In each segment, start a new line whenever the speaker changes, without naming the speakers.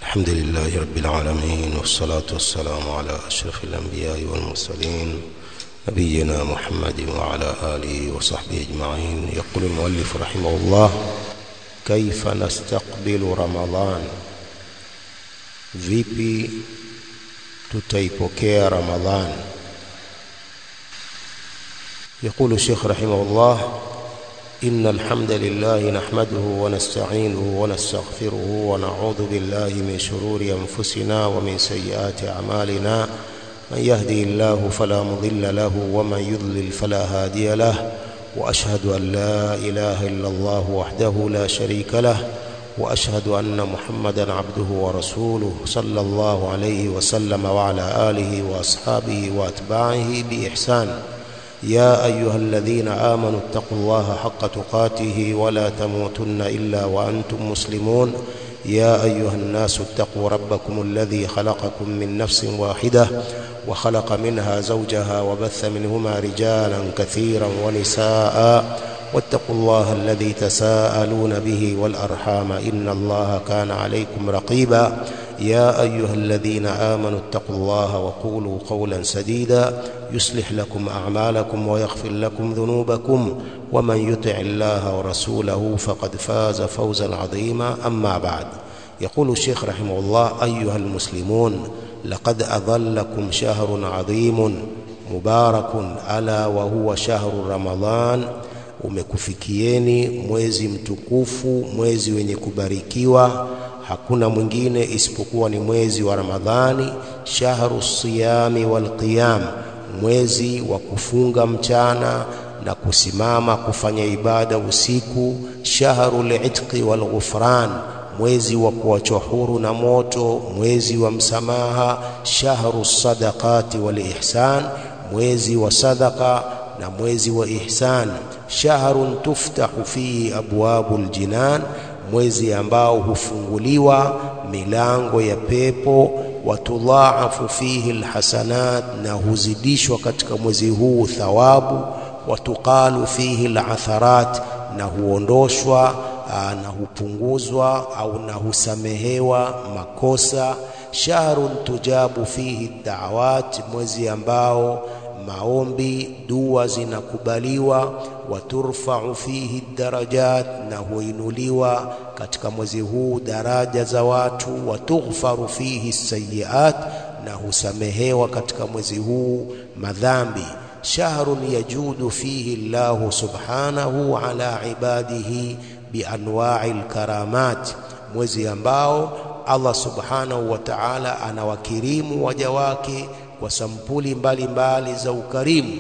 الحمد لله رب العالمين والصلاة والسلام على أشرف الأنبياء والمرسلين نبينا محمد وعلى آله وصحبه أجمعين يقول المؤلف رحمه الله كيف نستقبل رمضان vipi tutaipokea ramadhan يقول الشيخ رحمه الله إن الحمد لله نحمده ونستعينه ونستغفره ونعوذ بالله من شرور أنفسنا ومن سيئات أعمالنا من يهدي الله فلا مضل له ومن يضلل فلا هادي له وأشهد أن لا إله إلا الله وحده لا شريك له وأشهد أن محمدا عبده ورسوله صلى الله عليه وسلم وعلى آله وأصحابه وأتباعه بإحسان يا أيها الذين آمنوا اتقوا الله حق تقاته ولا تموتن إلا وأنتم مسلمون يا أيها الناس اتقوا ربكم الذي خلقكم من نفس واحدة وخلق منها زوجها وبث منهما رجالا كثيرا ونساء واتقوا الله الذي تساءلون به والأرحام إن الله كان عليكم رقيبا يا أيها الذين آمنوا اتقوا الله وقولوا قولا سديدا يصلح لكم أعمالكم ويغفر لكم ذنوبكم ومن يطع الله ورسوله فقد فاز فوزا عظيما أما بعد يقول الشيخ رحمه الله أيها المسلمون لقد أظلكم شهر عظيم مبارك ألا وهو شهر رمضان umekufikieni mwezi mtukufu mwezi wenye kubarikiwa hakuna mwingine isipokuwa ni mwezi wa Ramadhani shahru siyami wal qiyam mwezi wa kufunga mchana na kusimama kufanya ibada usiku shahru litqi wal ghufran mwezi wa kuachwa huru na moto mwezi wa msamaha shahru sadaqati wal ihsan mwezi wa sadaka na mwezi wa ihsan shahrun tuftahu fihi abwabul jinan mwezi ambao hufunguliwa milango ya pepo watudhaafu fihi alhasanat na huzidishwa katika mwezi huu thawabu watuqalu fihi alatharat na huondoshwa na hupunguzwa au na husamehewa makosa shahrun tujabu fihi da'awat mwezi ambao maombi dua zinakubaliwa waturfa'u fihi darajat na huinuliwa katika mwezi huu daraja za watu watughfaru fihi sayiat na husamehewa katika mwezi huu madhambi shahrun yajudu fihi Allahu subhanahu ala ibadihi bianwa'i alkaramat mwezi ambao Allah subhanahu wa ta'ala anawakirimu waja wake kwa sampuli mbalimbali mbali za ukarimu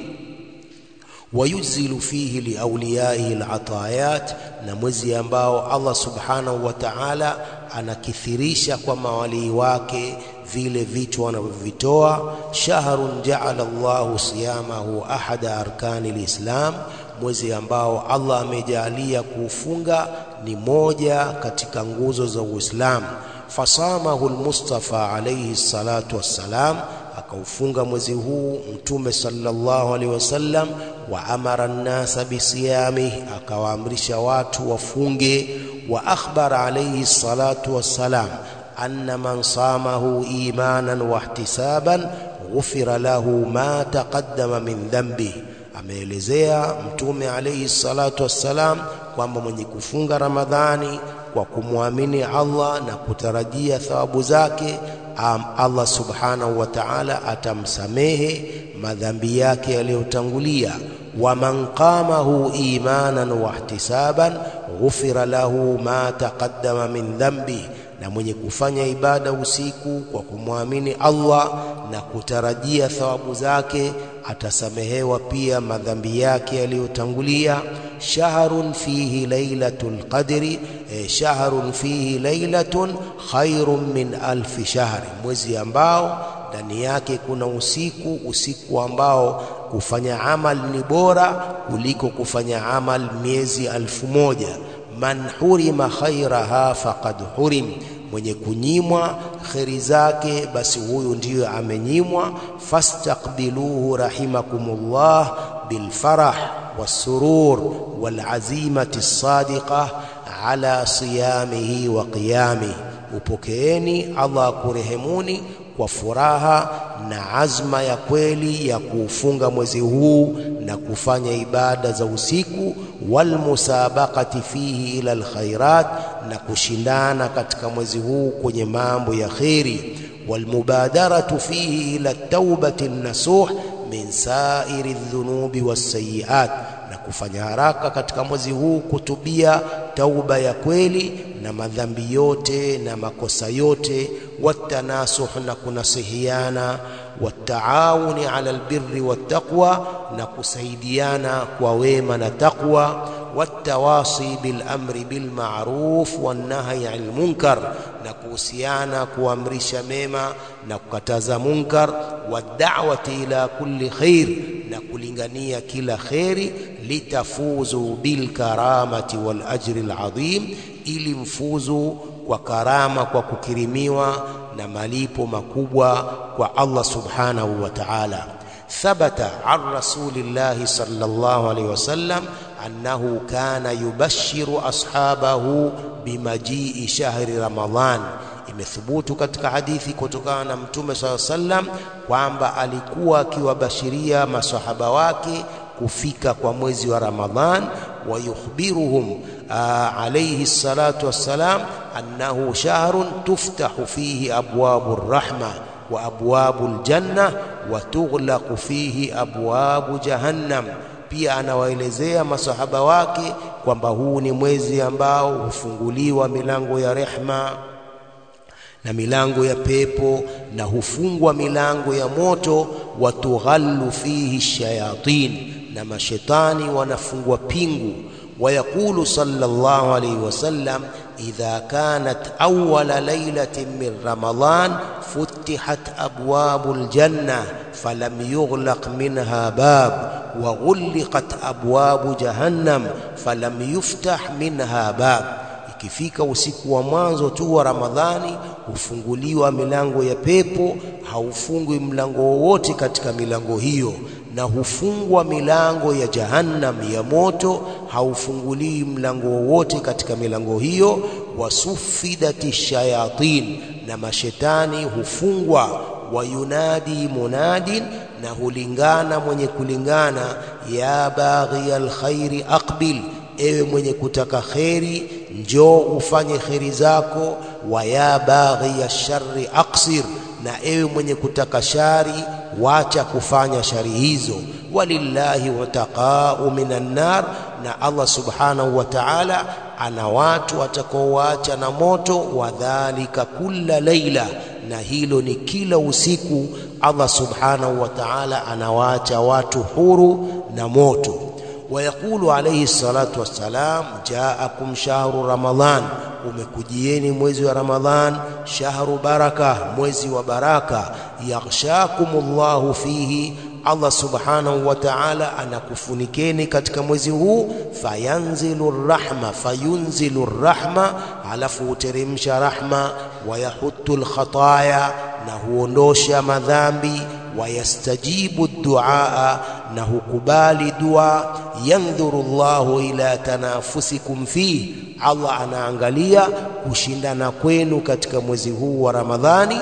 wayuzilu fihi liauliyaihi alatayat na mwezi ambao Allah subhanahu wa ta'ala anakithirisha kwa mawalii wake vile vitu wanavyovitoa shahrun ja'ala Allahu siyamahu ahada arkani lislam mwezi ambao Allah amejalia kuufunga ni moja katika nguzo za Uislamu fasamahu almustafa alayhi salatu wassalam akaufunga mwezi huu mtume sallallahu alaihi wasallam wa amara nnasa bisiyami akawaamrisha watu wafunge wa akhbara alayhi salatu wassalam anna man samahu imanan wa ihtisaban ghufira lahu ma taqaddama min dhanbi ameelezea mtume alayhi salatu wassalam kwamba mwenye kufunga ramadhani kwa kumwamini Allah na kutarajia thawabu zake Allah subhanahu wa ta'ala atamsamehe madhambi yake yaliyotangulia wa man qamahu imanan wa ihtisaban ghufira lahu ma taqaddama min dhanbi na mwenye kufanya ibada usiku kwa kumwamini Allah na kutarajia thawabu zake atasamehewa pia madhambi yake yaliyotangulia shahrun fihi lailatul qadri eh, shahrun fihi lailatun khairun min alfi shahri mwezi ambao ndani yake kuna usiku usiku ambao kufanya amal ni bora kuliko kufanya amal miezi alfu moja man hurima khairaha faqad hurim mwenye kunyimwa kheri zake basi huyu ndiyo amenyimwa fastaqbiluhu rahimakumullah bilfarah والسرور والعزيمة الصادقة على صيامه وقيامه upokeeni Allah akurehemuni kwa furaha na azma ya kweli ya kuufunga mwezi huu na kufanya ibada za usiku walmusabaqati fihi ila alkhairat na kushindana katika mwezi huu kwenye mambo ya kheri walmubadaratu fihi ila taubati nasuh min sairi dhunubi wassayiat na kufanya haraka katika mwezi huu kutubia tauba ya kweli na madhambi yote na makosa yote watanasuh na kunasihiana wataawuni ala albirri wattaqwa na kusaidiana kwa wema na taqwa watawasi bilamri bilmaruf wannahyi anil munkar na kuhusiana kuamrisha mema na kukataza munkar wadawati ila kulli khair na kulingania kila kheri litafuzu bilkaramati wal ajri alazim ili mfuzu kwa karama kwa kukirimiwa na malipo makubwa kwa Allah subhanahu wa ta'ala ثبت عن رسول الله صلى الله عليه وسلم أنه كان يبشر أصحابه بمجيء شهر رمضان imethubutu katika hadithi kutokana na mtume saa sallam kwamba alikuwa akiwabashiria masahaba wake kufika kwa mwezi wa Ramadhan wa yukhbiruhum alayhi salatu wassalam annahu shahrun tuftahu fihi abwabu rahma wa abwabu aljanna wa tughlaqu fihi abwabu jahannam pia anawaelezea masahaba wake kwamba huu ni mwezi ambao hufunguliwa milango ya rehma na milango ya pepo na hufungwa milango ya moto watughallu fihi shayatin na mashetani wanafungwa pingu ويقول صلى الله عليه وسلم إذا كانت أول ليلة من رمضان فتحت أبواب الجنة فلم يغلق منها باب وغلقت أبواب جهنم فلم يفتح منها باب ikifika usiku wa mwanzo tu wa Ramadhani hufunguliwa milango ya pepo, haufungwi mlango wowote katika milango hiyo, na hufungwa milango ya jahannam ya moto, haufunguliwi mlango wowote katika milango hiyo. Wasufidati shayatin, na mashetani hufungwa. Wayunadi munadin, na hulingana mwenye kulingana, ya baghi alkhairi aqbil ewe mwenye kutaka kheri njoo ufanye kheri zako wa ya baghi ya shari aqsir na ewe mwenye kutaka shari wacha kufanya shari hizo walillahi wataqau minan nar na Allah subhanahu wa ta'ala ana watu watakaoacha na moto wadhalika kulla laila na hilo ni kila usiku Allah subhanahu wa ta'ala anawaacha watu huru na moto ويقول عليه الصلاة والسلام جاءكم شهر رمضان umekujieni mwezi wa Ramadhan shahru baraka mwezi wa baraka yaghshakumullahu fihi Allah subhanahu wa ta'ala anakufunikeni katika mwezi huu fayanzilu rahma fayunzilu rahma alafu huteremsha rahma wayahuttu alkhataya na huondosha madhambi wayastajibu duaa na hukubali dua yandhuru Allahu ila tanafusikum fi Allah anaangalia kushindana kwenu katika mwezi huu wa Ramadhani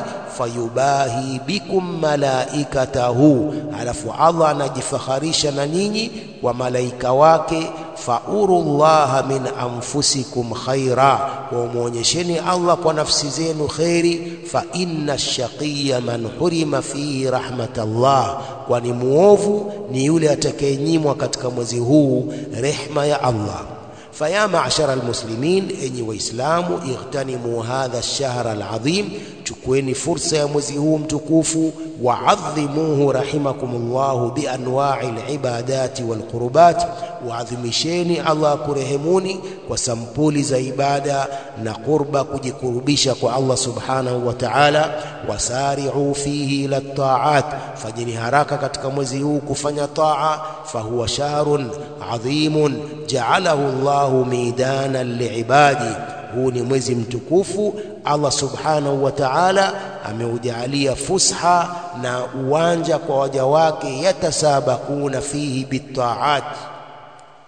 fayubahi bikum malaikatahu alafu Allah anajifaharisha na nyinyi kwa malaika wake faurullaha min anfusikum khaira wamuonyesheni Allah kwa nafsi zenu khairi fa inna shaqiya man hurima fihi rahmatallah kwani muovu ni yule atakayenyimwa katika mwezi huu rehma ya Allah فيا معشر المسلمين enyi waislamu ightanimu hadha ash-shahr al-azim chukueni fursa ya mwezi huu mtukufu waadhimuhu rahimakumullahu bianwa'i al-ibadati wal-qurbat waadhimisheni Allah kurehemuni kwa sampuli za ibada na qurba kujikurubisha kwa Allah subhanahu wa ta'ala wasari'u fihi ila ta'at fanyeni haraka katika mwezi huu kufanya taa fahuwa shahrun adhimun ja'alahu Allahu midanan liibadi huu ni mwezi mtukufu Allah subhanahu wa ta'ala ameujalia fusha na uwanja kwa waja wake yatasabakuna fihi bitaat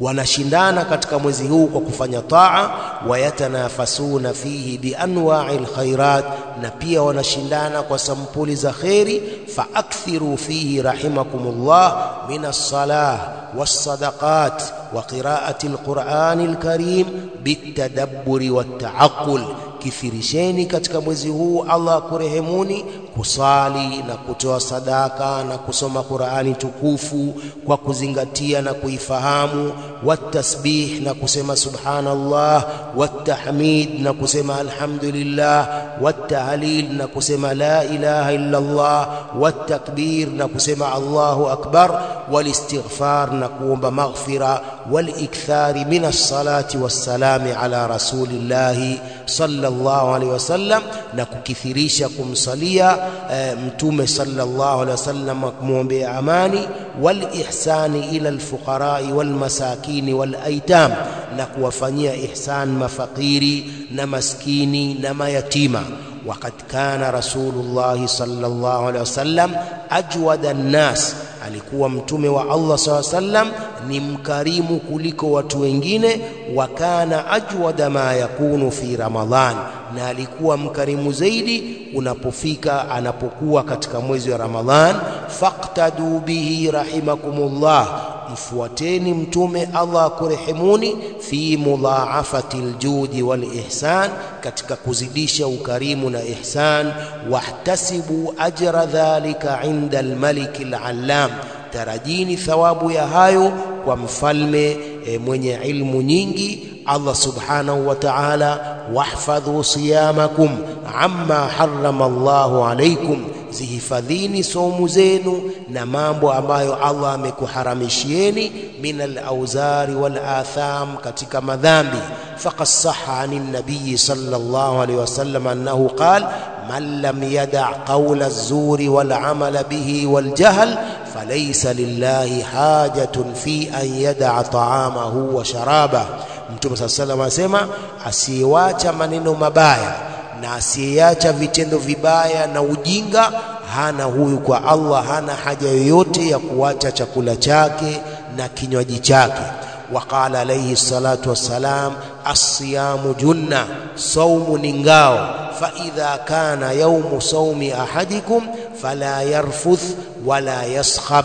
wanashindana katika mwezi huu kwa kufanya taa wayatanafasuna fihi bianwa'i alkhairat na pia wanashindana kwa sampuli za kheri faakthiru fihi rahimakumullah min as-salah was-sadaqat wa qira'ati al-Qur'ani al-Karim bitadabburi wat-ta'aqqul kithirisheni katika mwezi huu Allah akurehemuni kusali na kutoa sadaka na kusoma Qur'ani tukufu kwa kuzingatia na kuifahamu watasbih na kusema subhanallah watahmid na kusema alhamdulillah watahlil na kusema la ilaha illa Allah watakbir na kusema Allahu akbar walistighfar na kuomba maghfira walikthari min as-salati was-salami ala rasulillahi sallallahu alaihi wasallam na kukithirisha kumsalia e, mtume sallallahu alaihi wasallam kumwombea amani walihsani ila alfuqarai walmasakini walaitam na kuwafanyia ihsan mafakiri na maskini na mayatima وقد كان رسول الله صلى الله عليه وسلم أجود الناس alikuwa mtume wa Allah saw sallam ni mkarimu kuliko watu wengine wa kana ajwada ma yakunu fi ramadhan na alikuwa mkarimu zaidi unapofika anapokuwa katika mwezi wa ramadhan faqtadu bihi rahimakumullah mfuateni mtume Allah akurehemuni fi mudhaafati aljudi wal ihsan katika kuzidisha ukarimu na ihsan wahtasibu ajra dhalika inda almalik alallam tarajini thawabu ya hayo kwa mfalme e, mwenye ilmu nyingi Allah subhanahu wa ta'ala wahfadhu siyamakum amma harrama Allahu alaykum zihifadhini somu zenu na mambo ambayo Allah amekuharamishieni min al-auzari wal atham katika madhambi faqad sahha anin nabiy sallallahu alayhi wasallam annahu qala man lam yada' qawla az-zuri wal amala bihi wal jahl falaysa lillahi hajatun fi an yada'a ta'amahu wa sharabahu Mtume صلى الله عليه asema asiyewacha maneno mabaya na asiyeacha vitendo vibaya na ujinga hana huyu kwa Allah hana haja yoyote ya kuacha chakula chake na kinywaji chake وقال عليه الصلاة والسلام الصيام جنة صوم نingao فإذا كان يوم صوم أحدكم فلا يرفث ولا يصخب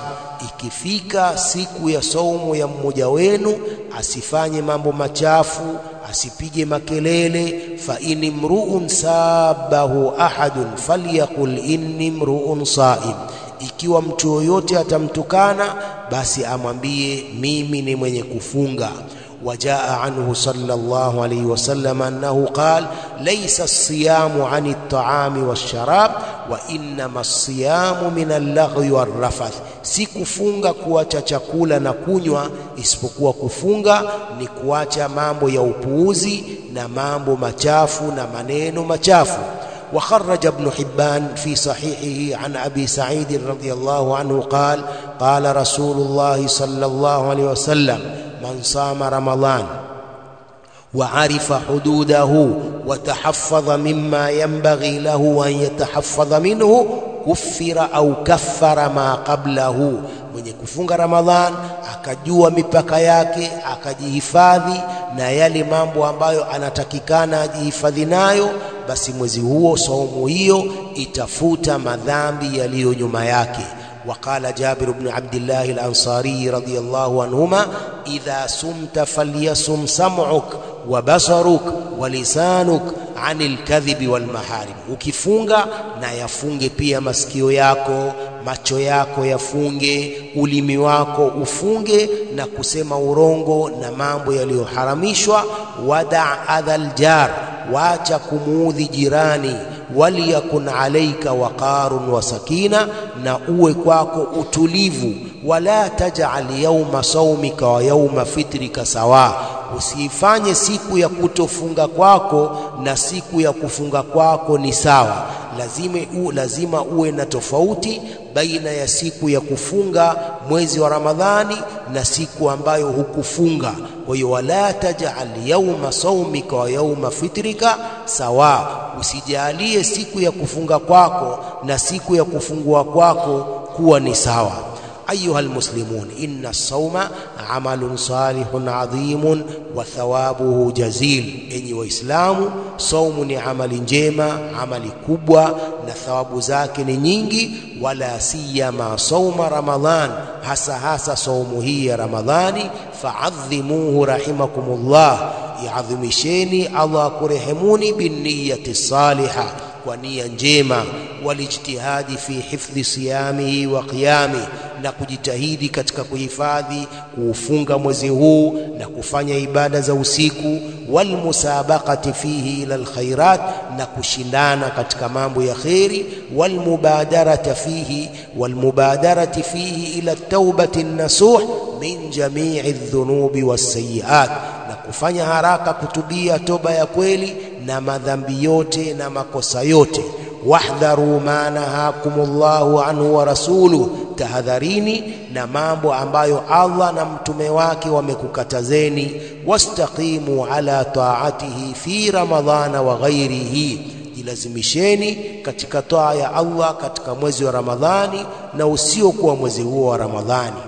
ikifika siku ya saumu ya mmoja wenu asifanye mambo machafu asipige makelele fa in mruun sabahu ahadun falyakul inni mruun saim ikiwa mtu yoyote atamtukana basi amwambie mimi ni mwenye kufunga وجاء عنه صلى الله عليه وسلم أنه قال ليس الصيام عن الطعام والشراب وإنما الصيام من اللغو والرفث si kufunga kuacha chakula na kunywa isipokuwa kufunga ni kuacha mambo ya upuuzi na mambo machafu na maneno machafu وخرج ابن حبان في صحيحه عن ابي سعيد رضي الله عنه قال قال رسول الله صلى الله عليه وسلم من صام رمضان وعرف حدوده وتحفظ مما ينبغي له ان يتحفظ منه kufira au kaffara ma qablahu mwenye kufunga ramadhan akajua mipaka yake akajihifadhi na yale mambo ambayo anatakikana ajihifadhi nayo basi mwezi huo saumu hiyo itafuta madhambi yaliyo nyuma yake وقال جابر بن عبد الله الأنصاري رضي الله عنهما إذا سمت فليصم سمعك وبصرك ولسانك عن الكذب والمحارم ukifunga na yafunge pia masikio yako macho yako yafunge ulimi wako ufunge na kusema urongo na mambo yaliyoharamishwa wada adhal jar wacha kumuudhi jirani waliyakun alaika waqarun wa sakina na uwe kwako utulivu wala taj'al yawma saumika wa yawma fitrika sawa usiifanye siku ya kutofunga kwako na siku ya kufunga kwako ni sawa lazima u, lazima uwe na tofauti baina ya siku ya kufunga mwezi wa Ramadhani na siku ambayo hukufunga kwa hiyo wala taj'al yawma saumika wa yawma fitrika sawa usijalie siku ya kufunga kwako na siku ya kufungua kwako kuwa ni sawa أيها المسلمون إن الصوم عمل صالح عظيم وثوابه جزيل إني وإسلام صوم عمل njema amali kubwa na thawabu zake ni nyingi wala siyama sauma ramadhan hasa hasa saumu hii ya ramadhani faadhimuhu rahimakumullah iadhimisheni allah akurehemuni binniyati saliha kwa nia njema walijtihadi fi hifdhi siyamihi wa qiyami na kujitahidi katika kuhifadhi kuufunga mwezi huu na kufanya ibada za usiku walmusabaqati fihi ila alkhairat na kushindana katika mambo ya kheri walmubadarati fihi walmubadarati fihi ila taubati nasuh min jamii dhunubi wassayiat na kufanya haraka kutubia toba ya kweli na madhambi yote na makosa yote wahdharu ma nahakumullahu anhu wa rasuluh tahadharini na mambo ambayo Allah na mtume wake wamekukatazeni wastaqimu ala taatihi fi ramadhana wa ghairihi jilazimisheni katika taa ya Allah katika mwezi wa Ramadhani na usiokuwa mwezi huo wa Ramadhani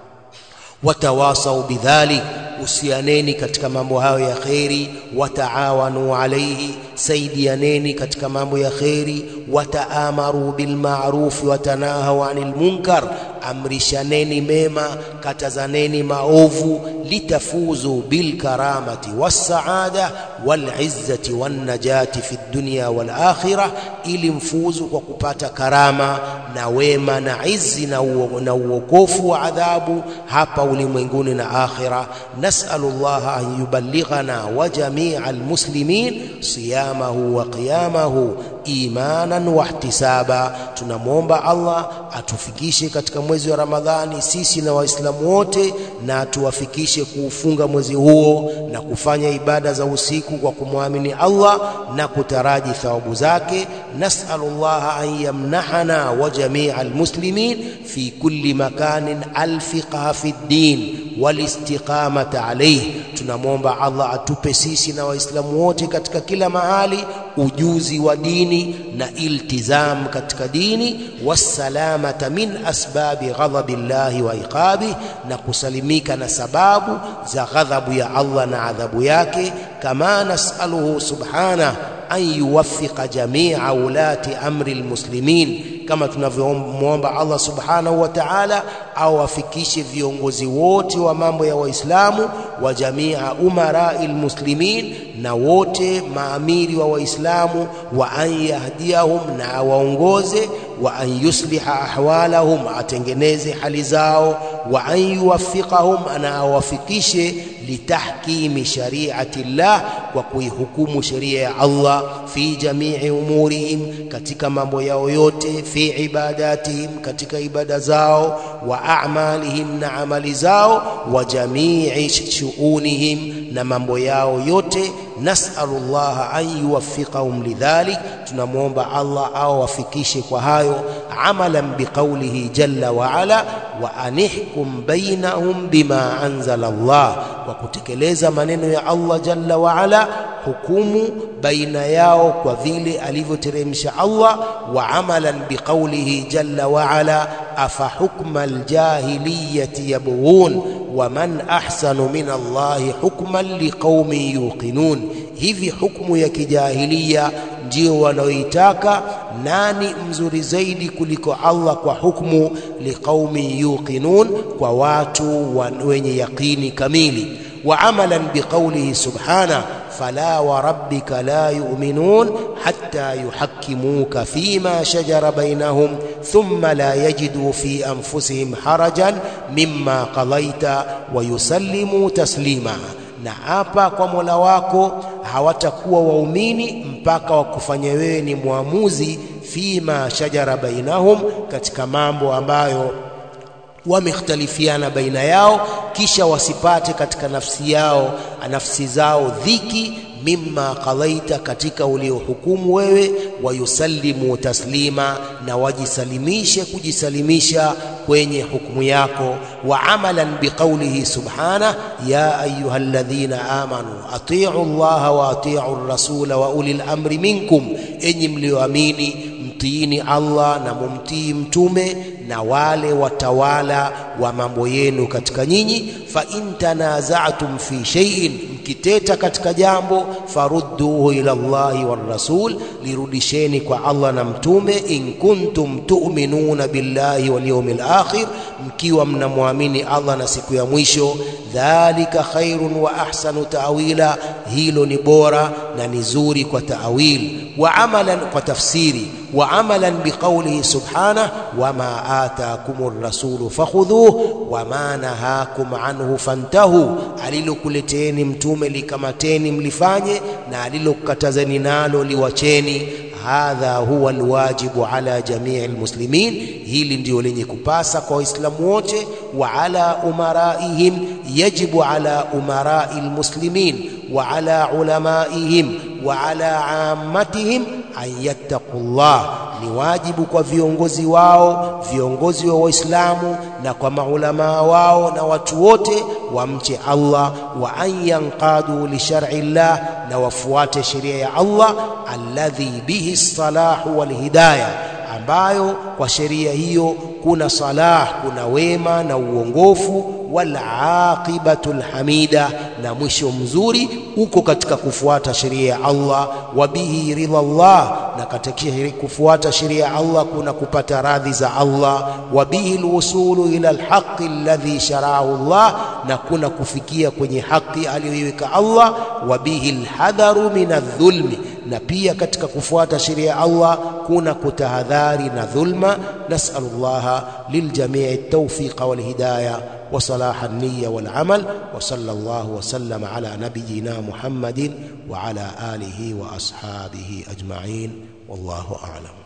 watawasau bidhalik usianeni katika mambo hayo ya kheri wataawanu alaihi saidianeni katika mambo ya kheri wataamaru bilmarufi watanahau anil munkar amrishaneni mema katazaneni maovu litafuzu bilkaramati wassaada walizzati wannajati fi dunya walakhira ili mfuzu kwa kupata karama na wema na izi na uokofu wa adhabu hapa ulimwenguni na akhira nasalu llaha an yuballighana wa jamia almuslimin siyamahu wa qiyamahu imanan wa ihtisaba tunamwomba Allah atufikishe katika mwezi wa Ramadhani sisi na Waislamu wote na atuwafikishe kuufunga mwezi huo na kufanya ibada za usiku kwa kumwamini Allah na kutaraji thawabu zake nas'alullaha an yamnahana wa jamia almuslimin fi kulli makanin alfiqha fi ddin walistiqamata alayhi tunamwomba Allah atupe sisi na waislamu wote katika kila mahali ujuzi wa dini na iltizam katika dini wassalamata min asbabi ghadhabi llahi wa iqabi na kusalimika na sababu za ghadhabu ya Allah na adhabu yake kama nasaluhu subhana an yuwaffiqa jamia ulati amri almuslimin kama tunavyomwomba Allah subhanahu wa ta'ala au afikishe viongozi wote wa mambo ya waislamu wa jamia umarai almuslimin na wote maamiri wa waislamu wa an yahdiyahum na awaongoze wa an yusliha ahwalahum atengeneze hali zao wa an yuwaffiqahum na awafikishe litahkimi shari'ati llah kwa kuihukumu sheria ya Allah fi jamii umurihim katika mambo yao yote fi ibadatihim katika ibada zao wa a'malihim na amali zao wa jamii shu'unihim na mambo yao yote nasalu llaha an yuwaffiqahum lidhalik tunamwomba Allah au wafikishe kwa hayo amalan biqaulihi jalla wa ala wa anihkum bainahum bima anzala Allah kwa kutekeleza maneno ya Allah jalla wa ala hukumu baina yao kwa vile alivyoteremsha Allah wa amalan biqaulihi jalla wa ala afa hukma aljahiliyati yabghun wa man ahsanu min Allahi hukman liqaumin yuqinun hivi hukumu ya kijahilia ndio wanaoitaka nani mzuri zaidi kuliko Allah kwa hukumu liqaumin yuqinun kwa watu wenye yaqini kamili wa amalan biqaulihi subhana fala wa rabbika la yu'minun hatta yuhakkimuka fima shajara bainahum thumma la yajidu fi anfusihim harajan mimma qadaita wa yusallimu taslima na hapa kwa Mola wako hawatakuwa waumini mpaka wakufanya wewe ni mwamuzi fima shajara bainahum katika mambo ambayo wamekhtalifiana baina yao kisha wasipate katika nafsi yao nafsi zao dhiki mimma qadaita, katika uliohukumu wewe, wayusallimu taslima, na wajisalimishe kujisalimisha kwenye hukumu yako, wa amalan biqaulihi subhana ya ayuha alladhina amanu atiu llaha wa atiu rasula wa ulil amri minkum, enyi mlioamini mtiini Allah na mumtii mtume na wale watawala wa mambo yenu katika nyinyi. fa in tanaza'tum fi shay'in, mkiteta katika jambo, farudduhu ila Allahi war rasul, lirudisheni kwa Allah na mtume. in kuntum tu'minuna billahi wal yawmil akhir, mkiwa mnamwamini Allah na siku ya mwisho. dhalika khairun wa ahsanu ta'wila, hilo ni bora na ni zuri kwa ta'wil. wa amalan, kwa tafsiri wa amalan biqaulihi subhanahu wama atakumur rasulu fakhudhuhu wama nahakum anhu fantahu, alilokuleteeni mtume likamateni mlifanye, na alilokatazeni nalo liwacheni. Hadha huwa alwajibu ala jamii almuslimin, hili ndio lenye kupasa kwa Waislamu wote. Wa ala umaraihim, yajibu ala umarai almuslimin wa ala ulamaihim wa ala ammatihim an yattaqullah, ni wajibu kwa viongozi wao, viongozi wa Waislamu na kwa maulamaa wao na watu wote wamche Allah, wa an yanqadu li shar'i llah, na wafuate sheria ya Allah, alladhi bihi salahu wal hidayah, ambayo kwa sheria hiyo kuna salah, kuna wema na uongofu, wal aqibatu lhamida, na mwisho mzuri uko katika kufuata sheria ya Allah. Wa bihi ridha Allah, na katika kufuata sheria ya Allah kuna kupata radhi za Allah. Wa bihi lwusulu ila alhaqi alladhi sharaahu Allah, na kuna kufikia kwenye haki aliyoiweka Allah. Wa bihi lhadharu min aldhulmi, na pia katika kufuata sheria ya Allah kuna kutahadhari na dhulma. Nasalu llaha liljamii tawfiqa walhidaya wa salaha niya walamal wa sallallahu wa sallama ala nabiyina Muhammadin wa ala alihi wa ashabihi ajma'in wallahu a'lam.